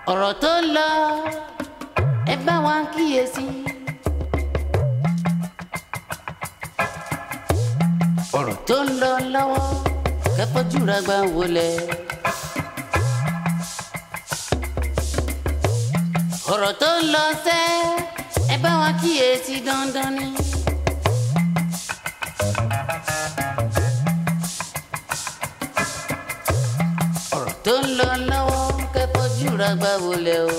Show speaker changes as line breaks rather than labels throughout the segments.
ọ̀rọ̀ tó ń lọ ẹ bá wa kíyèsí. ọ̀rọ̀ tó ń lọ lọ́wọ́ kẹ́fọ́júra gbà wọlé. ọ̀rọ̀ tó ń lọ sẹ́ ẹ bá wa kíyèsí dandan ni. ọ̀rọ̀ tó ń lọ lọ́wọ́ kẹ́fọ́júra gbà wọlé o.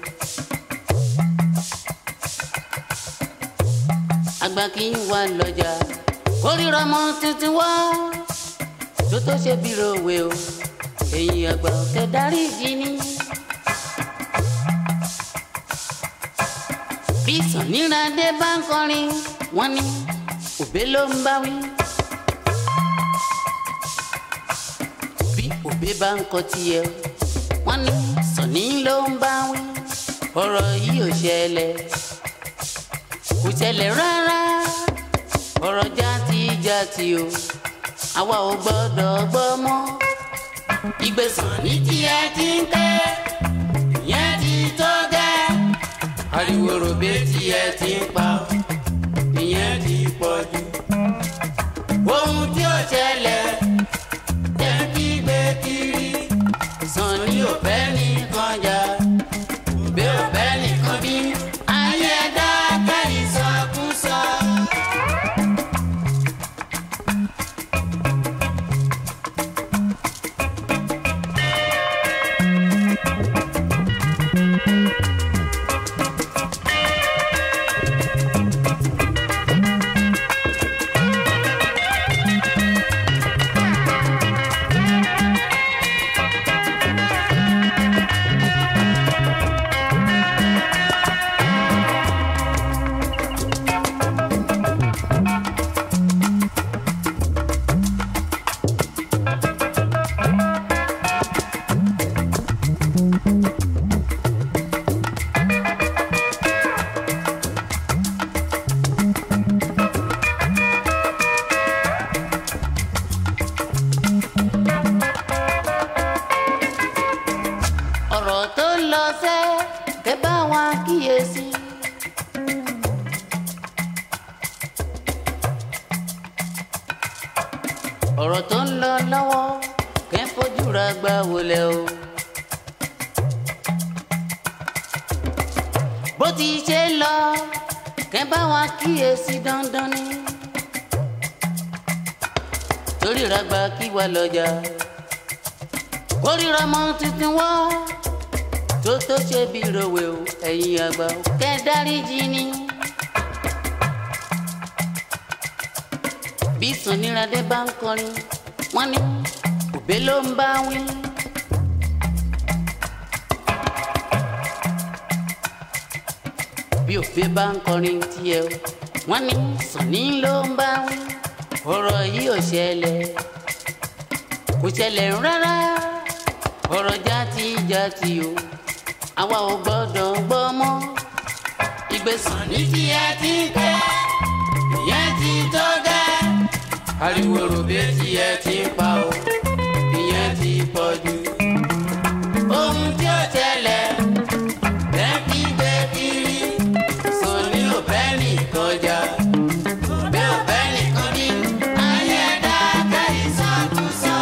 àgbà kì í wà lọ́jà kórìíra ọmọ tuntun wá tó tó ṣe bí rowe o èyí àgbà ọ̀tẹ̀ darí ìdí ni. bí sàníràdé bá ń kọrin wọ́n ní òbé ló ń bá wí. bí òbé bá ń kọ tiẹ̀ wọ́n ní sàní ló ń bá wí. ọ̀rọ̀ yìí ò ṣẹlẹ̀ kò ṣẹlẹ̀ rárá ọ̀rọ̀ játijàti o àwa ò gbọ́dọ̀ gbọ́ mọ́. ìgbésàn ní tiẹ̀ ti ń tẹ́ ìyẹn ti tó gẹ́. ariwo ròbé tiẹ̀ ti ń pa ìyẹn ti pọ̀ jù. ohun tí ó ṣẹlẹ̀ jẹ́ kí gbé kiri. sàn ní òfẹ́ nìkan jà òbí òfẹ́ nìkan bí. ayé dá kẹ́yìn sọkúsọ. ọ̀rọ̀ tó ń lọ sẹ́ kẹ́ bá wa kíyèsí. ọ̀rọ̀ tó ń lọ lọ́wọ́ kẹ́ fojú ra gbà wọlé o. bó ti ṣe lọ kẹ́ bá wa kíyèsí dandan ni. torí ra gba kí wà lọ́jà kórìíra mọ́ tuntun wá tó tó ṣe bí rowe o ẹ̀yin àgbà o kẹ́ dáríjì ni. bí sàníràdé bá ń kọrin wọ́n ní òbé ló ń bá wí. bí òbé bá ń kọrin tiẹ̀ o wọ́n ní sàní ló ń bá wí. ọ̀rọ̀ yìí ò ṣẹlẹ̀ kò ṣẹlẹ̀ rárá ọ̀rọ̀ játijàti o àwa ò gbọ́dọ̀ gbọ́ mọ́. ìgbésàn ní tí ẹ ti ń tẹ́ ìyẹn ti tó gẹ́. ariwo ròbé tí ẹ ti ń pa o ìyẹn ti pọ̀ jù. ohun tí ó ṣẹlẹ̀ lẹ́kí gbé kiri sọ̀ní òbẹ́ nìkan jà òbẹ́ òbẹ́ nìkan ní ayé dá kẹ́yìn sọ́kùsọ.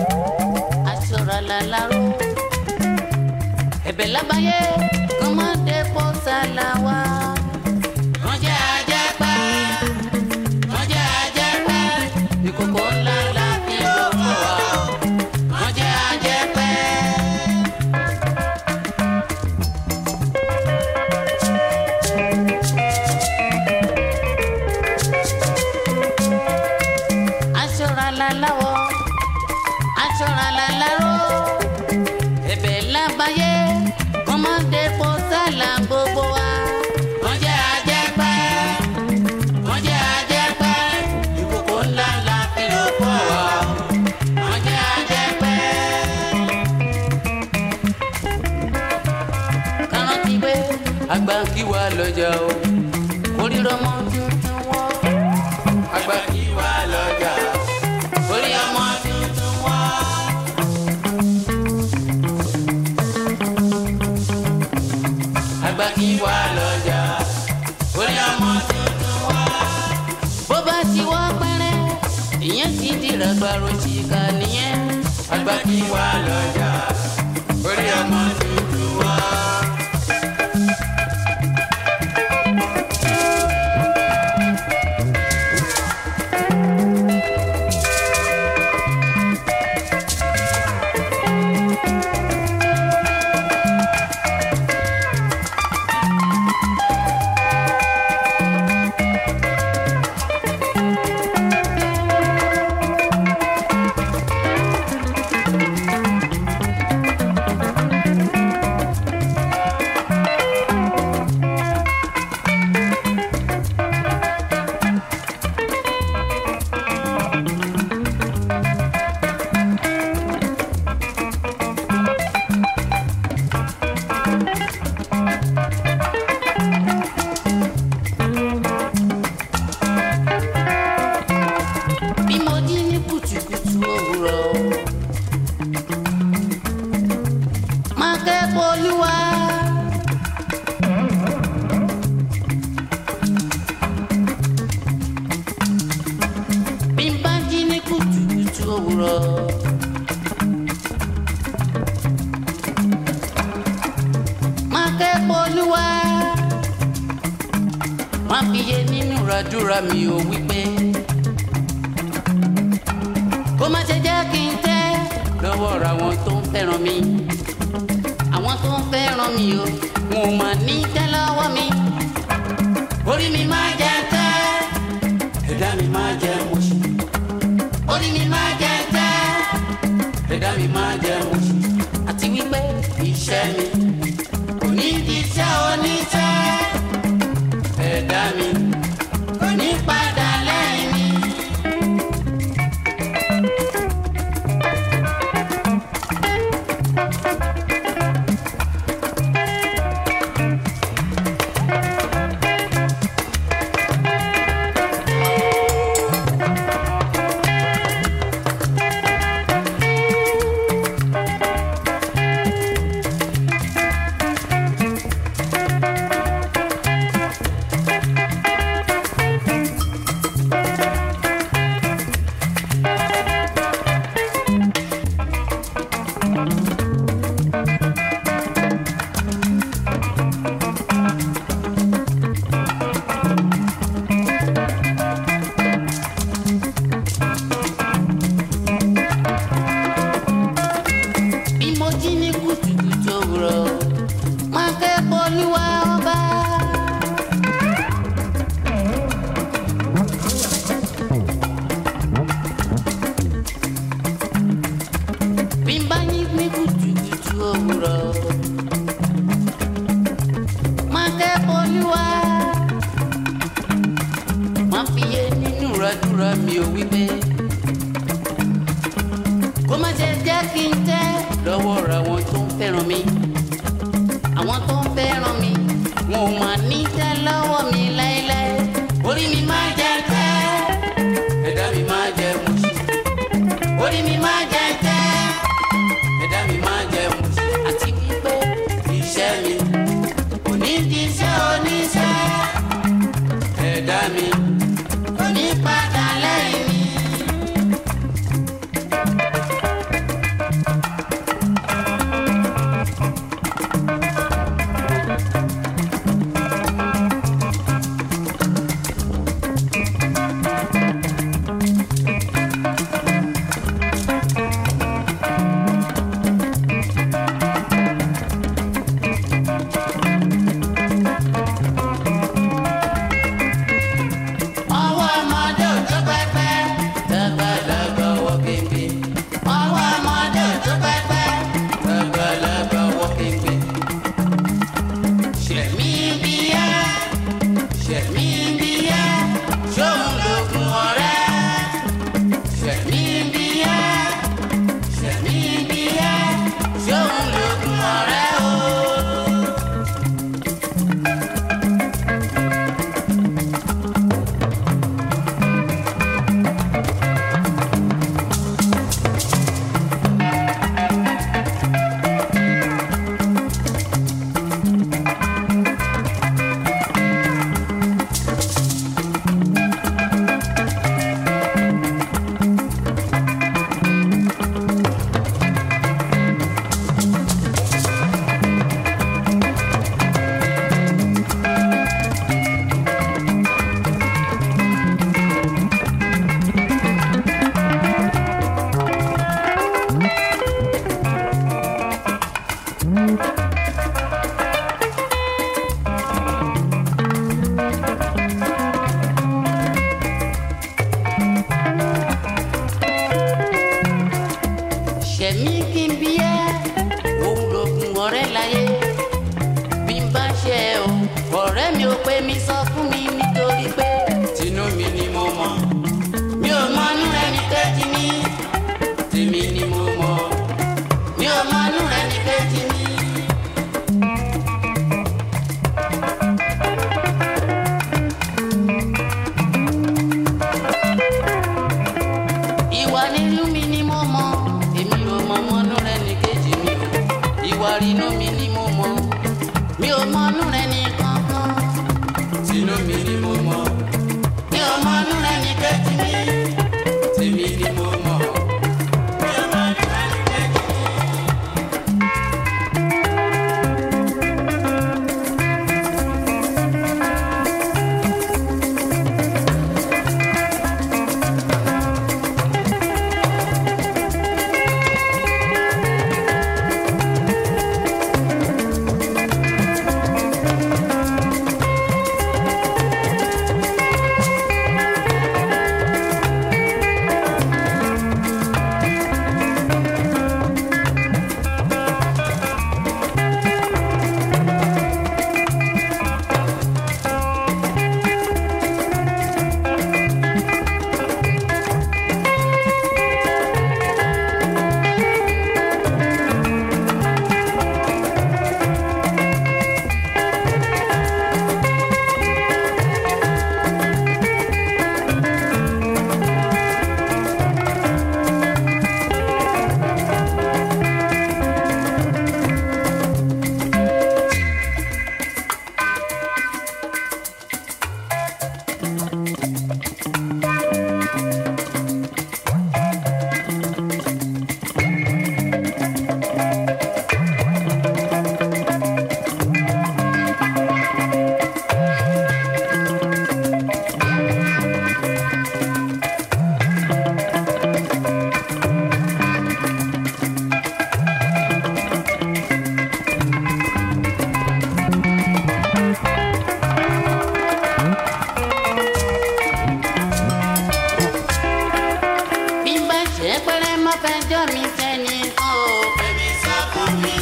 aṣọra làláró ẹ̀bẹ̀ lábáyé kọ́mọdé pọ̀ sálà wá. wọ́n jẹ́ ajẹ́pẹ́ wọ́n jẹ́ ajẹ́pẹ́ ìkòkò ńlá la fi lò fún wa. wọ́n jẹ́ ajẹ́pẹ́. aṣọra làláwọ̀ aṣọra làláró ẹ̀bẹ̀ lábáyé kọ́mọdé pọ̀ sálà gbogbo wa. wọ́n jẹ́ ajẹ́pẹ́ wọ́n jẹ́ ajẹ́pẹ́ ìkòkò ńlá la fi lò fún wa. wọ́n jẹ́ ajẹ́pẹ́. kárántì pé àgbà kí wà lọ́jà o kórìíra ọmọ tuntun wọ́. àgbà kí wà lọ́jà orí ọmọ tuntun wọ́. àgbà kí wà lọ́jà orí ọmọ tuntun wọ́. bó bá ti wọ́ pẹ́rẹ́ ìyẹn ti dìrà gbàrò ṣìkà nìyẹn. àgbà kí wà lọ́jà orí ọmọ tuntun wọ́. bí mo jí ní kùtùkùtù òwúrọ̀. máa kẹ́kọ̀ọ́ olúwa. bí n bá jí ní kùtùkùtù òwúrọ̀. máa kẹ́kọ̀ọ́ olúwa. máa fi yé nínú ìràdúrà mi ò wípé kó má ṣe jẹ́ kí n tẹ́ lọ́wọ́ ra àwọn tó ń fẹ́ràn mi àwọn tó ń fẹ́ràn mi o wọn ò mà ní tẹ́ lọ́wọ́ mi orí mi máa jẹ tẹ́ ẹ̀dá mi máa jẹ mọ̀ṣí orí mi máa jẹ tẹ́ ẹ̀dá mi máa jẹ mọ̀ṣí àti wípé iṣẹ́ mi kò ní di iṣẹ́ oníṣẹ́ ẹ̀dá mi kò ní padà lẹ́yìn mi. bí mo jí ní kùtùkùtù òwúrọ̀ máa kẹ́kọ̀ọ́ olúwa ọba. bí n bá yí ní kùtùkùtù òwúrọ̀ máa kẹ́kọ̀ọ́ olúwa. máa fi yé nínú ìrọ̀dúrà mi ò wí pé kó má ṣe jẹ́ kí n tẹ́ lọ́wọ́ ra àwọn tó ń fẹ́ràn mi àwọn tó ń fẹ́ràn mi wọn ò mà ní tẹ́ lọ́wọ́ mi láéláé orí mi máa jẹ tẹ́ ẹ̀dá mi máa jẹ mọ̀ṣí orí mi máa jẹ tẹ́ ẹ̀dá mi máa jẹ mọ̀ṣí àti wípé iṣẹ́ mi kò ní di iṣẹ́ oníṣẹ́ ẹ̀dá mi kò ní padà lẹ́yìn mi. ṣẹ̀mí kí n bí ẹ́ òun lògùn ọ̀rẹ́ láyé bí n bá ṣe ẹ o ọ̀rẹ́ mi ò pé mi sọ fún mi nítorí pé tinú mi ni mo mọ̀ mi ò mọ inú ẹni kejì mi tèmi ni mo mọ̀ mi ò mọ inú ẹni kejì mi. ìwà nínú mi ni mo mọ̀ èmi ò mọ mọ́nú rẹ ní kejì mi o ìwà rínú mi ni mo mọ̀ mi ò mọ́nú rẹ ní kankan tinú mi ni mo mọ̀ mi ò mọ́nú rẹ ní kejì mi tèmi ni mo mọ̀ mi ò mọ́nú rẹ ní kejì mi. bí n bá ṣe pẹ́rẹ́ má fẹjọ́ mi sẹ́ni kan o. Fẹ́mi sọ fún mi.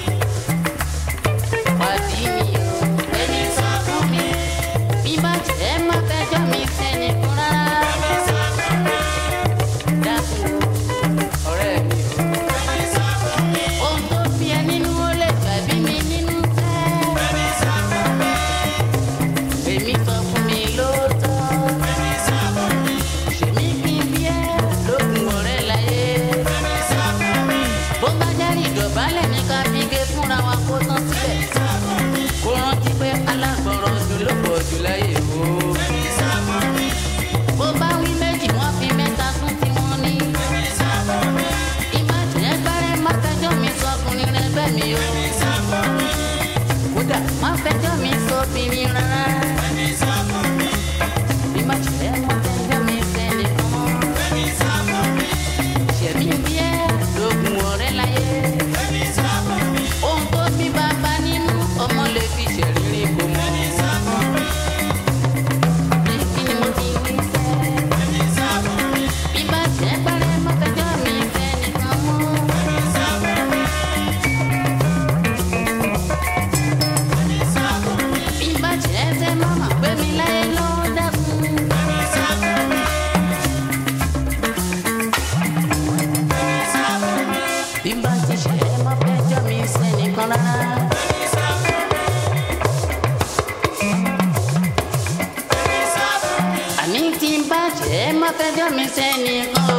Pàdí mi o. Fẹ́mi sọ fún mi. Bí n bá ṣe má fẹjọ́ mi sẹ́ni kan rárá. Fẹ́mi sọ fún mi. Dákun o, ọ̀rẹ́ mi o. Fẹ́mi sọ fún mi. Ohun tó fi ẹ nínú ó lè gbàbí mi nínú tẹ́. Fẹ́mi sọ fún mi. Fẹ́mi sọ fún mi lóòótọ́. Fẹ́mi sọ fún mi. Ṣèmi kí n bí ẹ lókun ọ̀rẹ́ láyé. Fẹ́mi sọ fún mi. Bó bá jáde ìdọ̀bálẹ̀ ní ká fi gé fúnra wa kó tán síbẹ̀. Fẹ́mi sọ fún mi. Kó rántí pé alágbọ̀rọ̀ jù ló pọ̀ jù láyé o. Fẹ́mi sọ fún mi. Bó bá wí méjì wọ́n fi mẹ́ta sún tí wọ́n ní. Fẹ́mi sọ fún mi. Ìbàjẹ́ gbárẹ́ má fẹjọ́ mi sọkùnrin rẹ bẹ́ẹ̀ mi o. Fẹ́mi sọ fún mi. Kódà má fẹjọ́ mi sóbìnrin rárá. Fẹ́mi sọ fún mi. Ìbàjẹ́ má fẹjọ́ mi sẹ́nìkan mọ́. Fẹ́mi sọ fún mi. Ṣẹ̀mí bí ẹ lógun ọ̀rẹ́ láyé. Fẹ́mi sọ fún mi. Ohun tó bí bàbá nínú ọmọ lè fi ṣèrírí kò mọ̀. Fẹ́mi sọ fún mi. Kí ni mo ti wí sẹ́? Fẹ́mi sọ fún mi. Ìbàjẹ́ gbárẹ́ má fẹjọ́ mi sẹ́nìkan mọ́. Fẹ́mi sọ fún mi. Fẹ́mi sọ fún mi. Ìbàjẹ́ tẹ mọ́mọ́ pé mi láyé ló dákun. Fẹ́mi sọ fún mi. Fẹ́mi sọ fún mi. Bí n bá ti ṣe é má fẹjọ́ mi sẹ́nìkan rárá. Fẹ́mi sọ fún mi. Fẹ́mi sọ fún mi. Àní tí n bá ṣe é má fẹjọ́ mi sẹ́nìkan o.